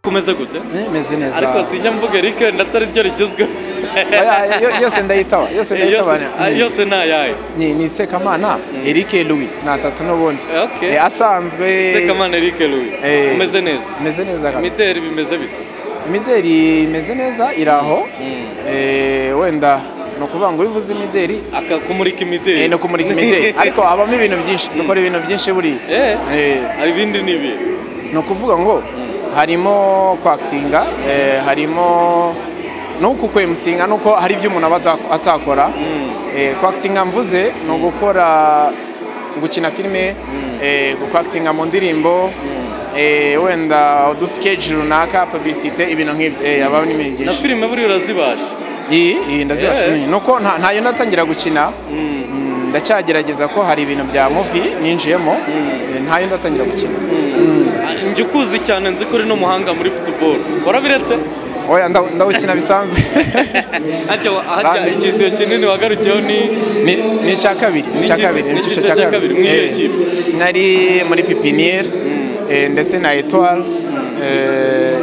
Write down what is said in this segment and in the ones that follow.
umeze gute Eh, meze neza ariko sinjya mvuga Eric atari byo rigezweho Oya, yo- yose ndayitaba yose Eh, yose- ndayitaba ah, Mm. yose ni ayahe ni ni sekamana Eric Louis nta tatu n'ubundi Okay. Eh, asanzwe sekamana Eric Louis Eh, umeze neza meze neza kabisa imideri bimeze bite imideri imeze neza iri aho Mm. Eh, wenda ni ukuvuga ngo ubivuze imideri aka kumurika imideri eh, ni ukumurika imideri ariko habamo ibintu byinshi dukora ibintu byinshi buriya Eh. Eh, Ah, ibindi ni ibihe ni ukuvuga ngo harimo kwakitinga eh, harimo nuku kwemusinga nuko hari ibyo umuntu aba atak- atakora Eh, kwakitinga mvuze ni ugukora gukina filime eh, gukwakitinga mu ndirimbo eh, wenda udusikegi runaka publicite ibintu nk'ibyo eh, haba n'ibintu na byinshi filime buriya urazibasha iyi iyi ndazibasha Eh. nyine. nuko nta- ntayo ndatangira gukina Mm, ndacyagerageza ko hari ibintu bya muvi ninjiyemo Eh, ntayo ndatangira gukina Ah, njya ukuzi cyane nzi ko uri n'umuhanga muri football warabiretse oya ndaw- ndawukina bisanzwe hajya hajya Banzi. icyiciro kinini wagarukiyeho ni ni ni icya kabiri ni icya Ni iki- kabiri ni ni icyiciro icyiciro cya cya kabiri. kabiri Mwiyo Eh, kipe? nari muri pipiniyeri eh, ndetse na etuwari eh,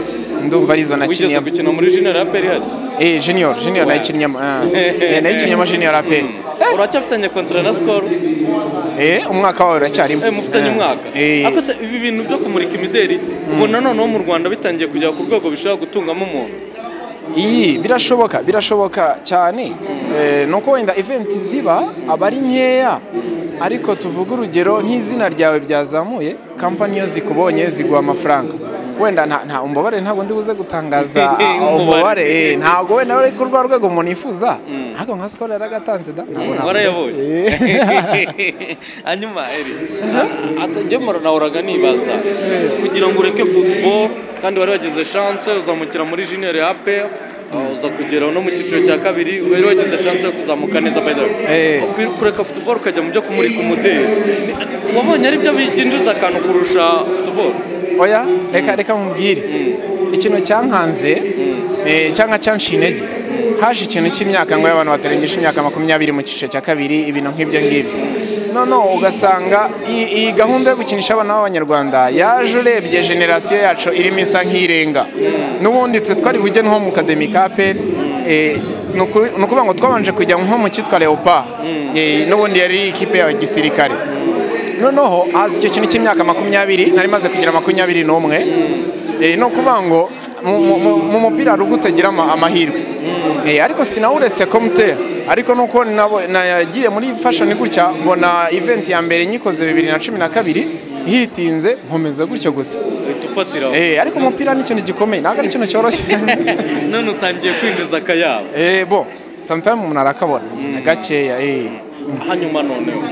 ndumva arizo wigeze nakiniyemo gukina muri junior ya PRS eh junior junior nayikinniyemo eh, eh, nayikinniyemo junior aperi uracyafitanye kontra na skol eh umwaka wawe uracyarimo mufitanye Eh, umwaka eh. ariko se ibi bintu byo kumurika imideri ubona noneho mu rwanda bitangiye kujya ku rwego bishobora gutungamo umuntu iyi birashoboka birashoboka cyane Eh, ni uko wenda eventi ziba aba ari nkeya ariko tuvuge urugero nk'izina ryawe byazamuye kampani iyo zikubonye ziguha amafaranga wenda nta nta umubare ntabwo ndi buze gutangaza umubare eh, ntabwo wenda uri ku rwa rwego umuntu yifuza ntabwo nka sikoro yaragatanze da ntabwo navuga. warayabonye Eh. hanyuma eri atagemura nahoraga nibaza kugira ngo ureke football kandi wari wagize chance uzamukira muri junior ya APR uh, uza kugera no mu cyiciro cya kabiri wari wagize chance yo kuzamuka neza by the way Eh. Ukwi- kureka football ukajya mu byo kumurika umudeli Ni- wabonye ari byo byinjiza akantu kurusha football oya reka reka nkubwire ikintu cyankanze eh, cyangwa cyanshi intege haje ikintu cy'imyaka ngo y'abantu batarengeje imyaka makumyabiri mu cyiciro cya kabiri ibintu nk'ibyo ngibyo noneho ugasanga iyi iyi gahunda yo gukinisha abana b'abanyarwanda yaje urebye generasiyo yacu irimo isa nk'irenga n'ubundi twe twari bujye nko mu kademi ka peri ni ukuri- ni ukuvuga ngo twabanje kujya nko mu cyitwa leopa n'ubundi yari ikipe ya gisirikare noneho haza icyo kintu cy'imyaka makumyabiri nari maze kugira makumyabiri n'umwe Eh, ni ukuvuga ngo mu- mu- mu- mu mupira hari ubwo utagira ama- amahirwe Eh, ariko sinawuretse komutera ariko nuko nabo- nagiye muri fashoni gutya mbona event ya mbere nyikoze bibiri na cumi na kabiri hitinze nkomeza gutyo gusa uhita ufatiraho Eh, ariko umupira ni ikintu gikomeye ntabwo ari ikintu cyoroshye none utangiye kwinjiza akayabo Eh, bo samutayime umuntu arakabona gakeya eh. hanyuma noneho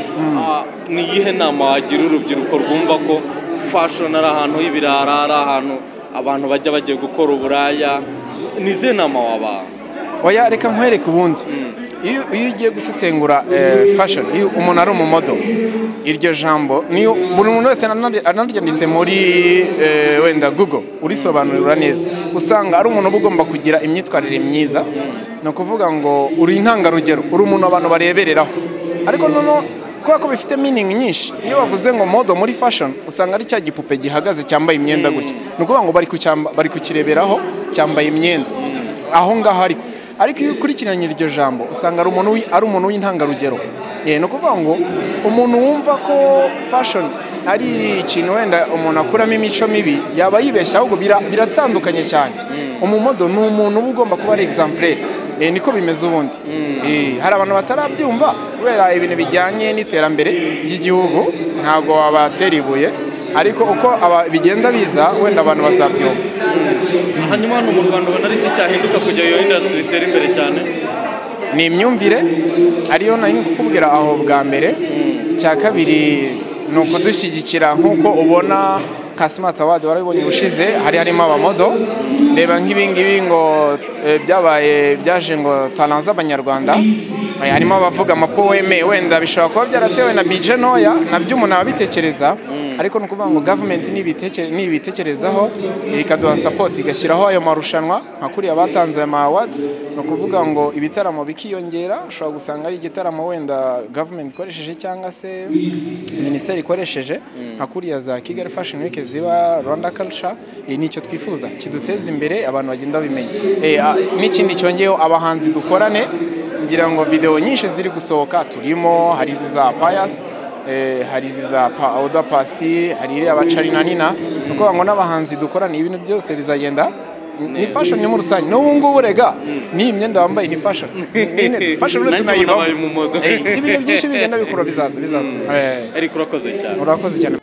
ah, ni iyihe nama wagira urubyiruko rwumva ko fashoni ari ahantu h'ibirara ari ahantu abantu bajya bagiye gukora uburaya ni izihe nama wabaha oya reka nkwereke ubundi iyo iyo ugiye gusesengura eh, fashion iyo umuntu ari umumodo iryo jambo niyo buri muntu wese anarye- anaryanditse muri eh, wenda google urisobanurira neza usanga ari umuntu uba ugomba kugira imyitwarire myiza ni ukuvuga ngo uri intangarugero uri umuntu abantu barebereraho ariko noneho kubera ko bifite meaning nyinshi iyo bavuze ngo modo muri fashion usanga ari cya gipupe gihagaze cyambaye imyenda gutya ni ukuvuga ngo bari kucyamba- bari kukireberaho cyambaye imyenda aho ngaho ariko ariko iyo ukurikiranye iryo jambo usanga ari umuntu wi- ari umuntu w'intangarugero Eh, ni ukuvuga ngo umuntu wumva ko fashion ari ikintu wenda umuntu akuramo imico mibi yaba yibeshya ahubwo bira- biratandukanye cyane umumodo ni umuntu uba ugomba kuba ari exemplaire Eh, niko bimeze ubundi Eh, hari abantu batarabyumva kubera ibintu bijyanye n'iterambere ry'igihugu ntabwo wabatera ibuye ariko uko aba- bigenda biza wenda abantu bazabyumva hanyuma hano mu rwanda ubona ari iki cyahinduka kugira iyo indasitiri itere imbere cyane ni imyumvire ariyo nari ndi kukubwira aho bwa mbere cya kabiri ni ukudushyigikira nk'uko ubona ka simati awadi warabibonye ubushize hari harimo abamodo reba nk'ibingibi ngo eh, byabaye byaje ngo tananze abanyarwanda harimo abavuga amapoweme wenda bishobora kuba byaratewe na bije ntoya nabyo umuntu aba abitekereza ariko ni ukuvuga ngo gavumenti nibiteke- nibitekerezaho ikaduha sapoti igashyiraho ayo marushanwa nka kuriya batanze aya ma awadi ni ukuvuga ngo ibitaramo bikiyongera ushobora gusanga ari igitaramo wenda gavumenti ikoresheje cyangwa se minisiteri ikoresheje nka kuriya za kigali fashion week ziba rwanda culture eh, nicyo twifuza kiduteza imbere abantu bagenda bimenya Eh, ah, n'ikindi cyongeyeho abahanzi dukorane ngira ngo video nyinshi ziri gusohoka turimo hari izi za payas eh, hari izi za pa oda pasi hari iriya bacarina nina ni ukuvuga ngo n'abahanzi dukorane ibintu byose bizagenda ni fashion muri rusange n'ubu ngubu rega n'iyi myenda wambaye ni fashion nyine fashion uretse Nanjye ubu nabaye tunayibamo mu modoka. Eh, ibintu byinshi bigenda bikura bizaza bizaza Eh, ariko urakoze cyane urakoze cyane